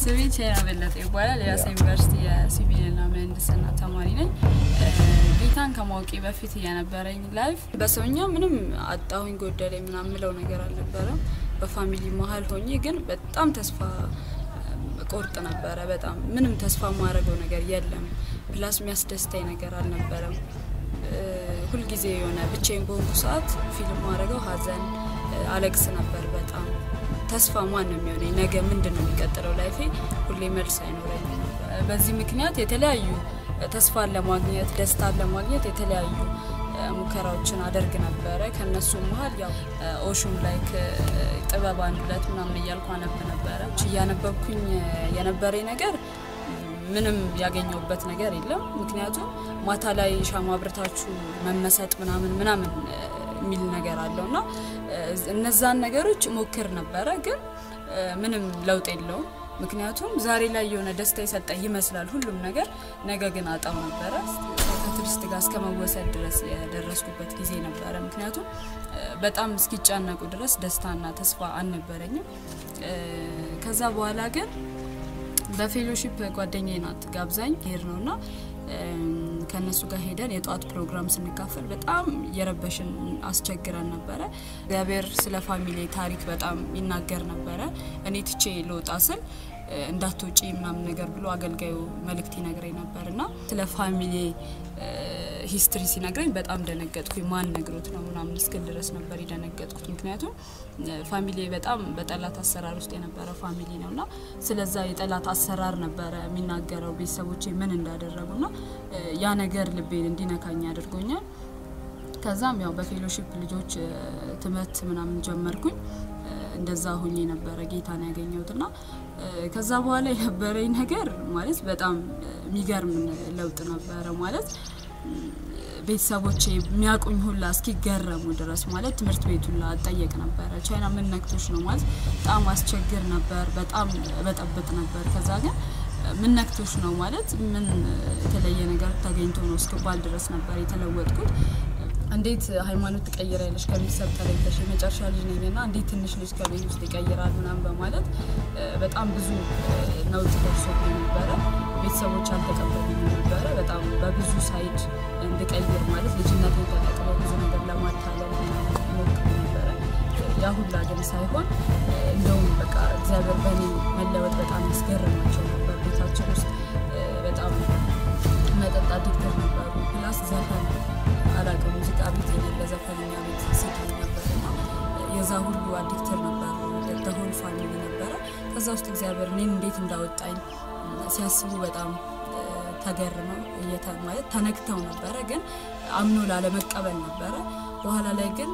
ስሜ ቻይና በለጠ ይባላል። የሀዋሳ ዩኒቨርሲቲ የሲቪልና ምህንድስና ተማሪ ነኝ። ጌታን ከማወቄ በፊት የነበረኝ ላይፍ በሰውኛ ምንም አጣሁኝ ጎደለኝ ምናምን ምለው ነገር አልነበረም። በፋሚሊ መሀል ሆኜ ግን በጣም ተስፋ ቆርጥ ነበረ። በጣም ምንም ተስፋ የማደርገው ነገር የለም። ፕላስ የሚያስደስተኝ ነገር አልነበረም። ሁልጊዜ የሆነ ብቻዬን በሆንኩ ሰዓት ፊልም ማድረገው ሀዘን አለቅስ ነበር በጣም ተስፋ ማን ነው የሚሆነኝ? ነገ ምንድን ነው የሚቀጥለው ላይፌ? ሁሌ መልስ አይኖረኝ። በዚህ ምክንያት የተለያዩ ተስፋን ለማግኘት ደስታን ለማግኘት የተለያዩ ሙከራዎችን አደርግ ነበረ። ከነሱ መሀል ያው ኦሹም ላይክ ጥበብ አንድ ሁለት ምናምን እያልኩ አነብ ነበረ። እያነበብኩኝ የነበረኝ ነገር ምንም ያገኘውበት ነገር የለም። ምክንያቱም ማታ ላይ ሻማ አብርታችሁ መመሰጥ ምናምን ምናምን የሚል ነገር አለው እና እነዛን ነገሮች ሞክር ነበረ፣ ግን ምንም ለውጥ የለውም። ምክንያቱም ዛሬ ላይ የሆነ ደስታ የሰጠ ይመስላል ሁሉም ነገር፣ ነገ ግን አጣው ነበረ። ከቱሪስት ጋር እስከ መወሰድ ድረስ የደረስኩበት ጊዜ ነበረ። ምክንያቱም በጣም እስኪጨነቁ ድረስ ደስታና ተስፋ አልነበረኝም። ከዛ በኋላ ግን በፌሎሺፕ ጓደኛዬ ናት ጋብዛኝ ሄድ ነው እና ከእነሱ ጋር ሄደን የጠዋት ፕሮግራም ስንካፈል በጣም የረበሽን አስቸግረን ነበረ። እግዚአብሔር ስለ ፋሚሊ ታሪክ በጣም ይናገር ነበረ። እኔ ትቼ ልወጣ ስል እንዳትወጪ ምናምን ነገር ብሎ አገልጋዩ መልእክት ይነግረኝ ነበር እና ስለ ፋሚሊ ሂስትሪ ሲነግረኝ በጣም ደነገጥኩኝ። ማን ነግሮት ነው ምናምን እስክል ድረስ ነበር የደነገጥኩት። ምክንያቱም ፋሚሊ በጣም በጠላት አሰራር ውስጥ የነበረ ፋሚሊ ነው እና ስለዛ የጠላት አሰራር ነበረ የሚናገረው ቤተሰቦቼ ምን እንዳደረጉ ና ያ ነገር ልቤን እንዲነካኝ አድርጎኛል። ከዛም ያው በፌሎሺፕ ልጆች ትምህርት ምናምን ጀመርኩኝ። እንደዛ ሁኜ ነበረ ጌታን ያገኘሁት ና ከዛ በኋላ የነበረኝ ነገር ማለት በጣም የሚገርም ለውጥ ነበረ ማለት ቤተሰቦቼ የሚያውቁኝ ሁላ እስኪገረሙ ድረስ ማለት ትምህርት ቤት ሁላ አጠየቅ ነበረ። ቻይና ምን ነክቶች ነው ማለት በጣም አስቸግር ነበር፣ በጣም በጠብጥ ነበር። ከዛ ግን ምን ነክቶች ነው ማለት ምን የተለየ ነገር ተገኝቶ ነው እስክባል ድረስ ነበር የተለወጥኩት። እንዴት ሃይማኖት ትቀይራለሽ ከቤተሰብ ተለይተሽ የመጨረሻ ልጅ ነኝ ና እንዴት ትንሽ ልጅ ከቤት ውስጥ ይቀይራል ምናምን በማለት በጣም ብዙ ነውጥ ደርሶብኝ ነበረ። ቤተሰቦች አልተቀበሉኝ ነበረ። በጣም በብዙ ሳይድ እንድቀይር ማለት ልጅነትን ተጠቅመው ብዙ ነገር ለማታለል ሞክር ነበረ። ያ ሁላ ግን ሳይሆን እንደውም በቃ እግዚአብሔር በእኔ መለወጥ በጣም ያስገርማቸው ነበር። ቤታችን ውስጥ በጣም መጠጥ አዲክተር ነበሩ። ፕላስ ዘፈን አላውቅም ሙዚቃ ቤት የሌለ ዘፈንኛ ቤት ሲድ ነበር ና የዛ ሁሉ አዲክተር ነበሩ። ደሆል ፋሚሊ ነበረ። ከዛ ውስጥ እግዚአብሔር እኔን እንዴት እንዳወጣኝ ሲያስቡ በጣም ተገርመው ማለት ተነክተው ነበረ፣ ግን አምኖ ላለመቀበል ነበረ። በኋላ ላይ ግን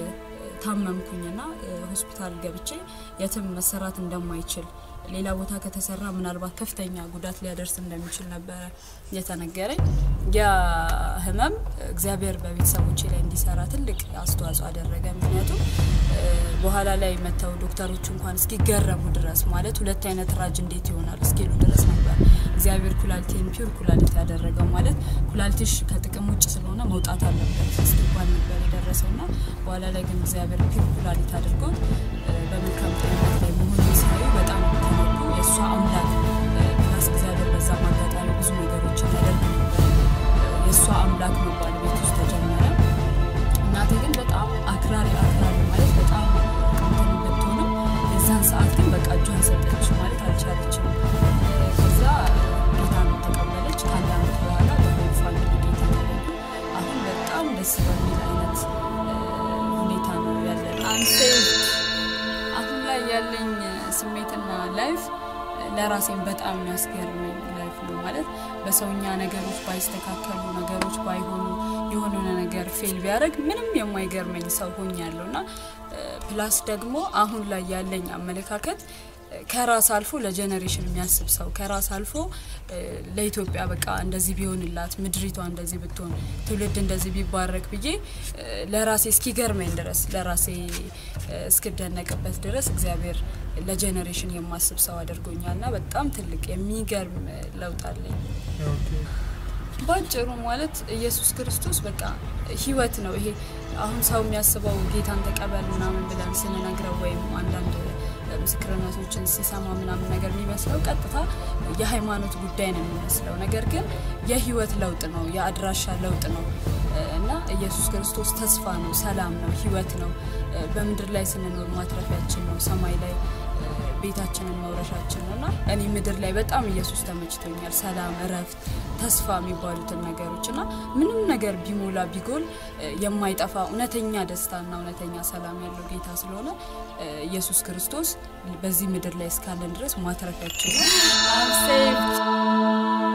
ታመምኩኝና ሆስፒታል ገብቼ የትም መሰራት እንደማይችል ሌላ ቦታ ከተሰራ ምናልባት ከፍተኛ ጉዳት ሊያደርስ እንደሚችል ነበረ የተነገረኝ። ያ ህመም እግዚአብሔር በቤተሰቦቼ ላይ እንዲሰራ ትልቅ አስተዋጽኦ አደረገ። ምክንያቱም በኋላ ላይ መተው ዶክተሮች እንኳን እስኪገረሙ ድረስ ማለት ሁለት አይነት ራጅ እንዴት ይሆናል እስኪሉ ድረስ ነበር እግዚአብሔር ኩላሊቴን ፒውር ኩላሊት ያደረገው። ማለት ኩላሊትሽ ከጥቅም ውጭ ስለሆነ መውጣት አለበት እስኪባል ነበር የደረሰው ና በኋላ ላይ ግን እግዚአብሔር ፒውር ኩላሊት አድርጎት በመልካም ጤንነት ላይ መሆን ሲያዩ በጣም ተነኩ። የእሷ አምላክ ፕላስ እግዚአብሔር በዛ ማጋጣሚ ብዙ ነገሮችን ያደርግ ነበር። የእሷ አምላክ መባል ቤት ውስጥ ተጀመረ። እናቴ ግን በጣም አክራሪ አክራሪ ማለት በጣም ቅንትን ብትሆንም የዛን ሰዓት ግን በቃ እጇን ሰጠች ማለት አልቻለችም። ከዛ ጌታን ተቀበለች። ከአንድ አመት በኋላ በሆኑ ፋሚሊ ጌታ ተገኙ። አሁን በጣም ደስ በሚል አይነት ሁኔታ ነው ያለን አንሴቭድ አሁን ላይ ያለኝ ስሜትና ላይፍ ለራሴን በጣም የሚያስገርመኝ ላይፍ ነው። ማለት በሰውኛ ነገሮች ባይስተካከሉ ነገሮች ባይሆኑ የሆነ ነገር ፌል ቢያደርግ ምንም የማይገርመኝ ሰው ሆኛለሁ እና ፕላስ ደግሞ አሁን ላይ ያለኝ አመለካከት ከራስ አልፎ ለጀኔሬሽን የሚያስብ ሰው ከራስ አልፎ ለኢትዮጵያ በቃ እንደዚህ ቢሆንላት ምድሪቷ እንደዚህ ብትሆን ትውልድ እንደዚህ ቢባረክ ብዬ ለራሴ እስኪገርመኝ ድረስ ለራሴ እስክደነቅበት ድረስ እግዚአብሔር ለጀኔሬሽን የማስብ ሰው አድርጎኛል ና በጣም ትልቅ የሚገርም ለውጥ አለኝ። ባጭሩ ማለት ኢየሱስ ክርስቶስ በቃ ህይወት ነው። ይሄ አሁን ሰው የሚያስበው ጌታን ተቀበል ምናምን ብለን ስንነግረው ወይም አንዳንድ ምስክርነቶችን ስሰማ ምናምን ነገር የሚመስለው ቀጥታ የሃይማኖት ጉዳይ ነው የሚመስለው። ነገር ግን የህይወት ለውጥ ነው፣ የአድራሻ ለውጥ ነው እና ኢየሱስ ክርስቶስ ተስፋ ነው፣ ሰላም ነው፣ ህይወት ነው። በምድር ላይ ስንኖር ማትረፊያችን ነው፣ ሰማይ ላይ ቤታችንን መውረሻችን ነው እና እኔ ምድር ላይ በጣም ኢየሱስ ተመችቶኛል። ሰላም፣ እረፍት፣ ተስፋ የሚባሉትን ነገሮች እና ምንም ነገር ቢሞላ ቢጎል የማይጠፋ እውነተኛ ደስታና እውነተኛ ሰላም ያለው ጌታ ስለሆነ ኢየሱስ ክርስቶስ በዚህ ምድር ላይ እስካለን ድረስ ማትረፊያችን ነው።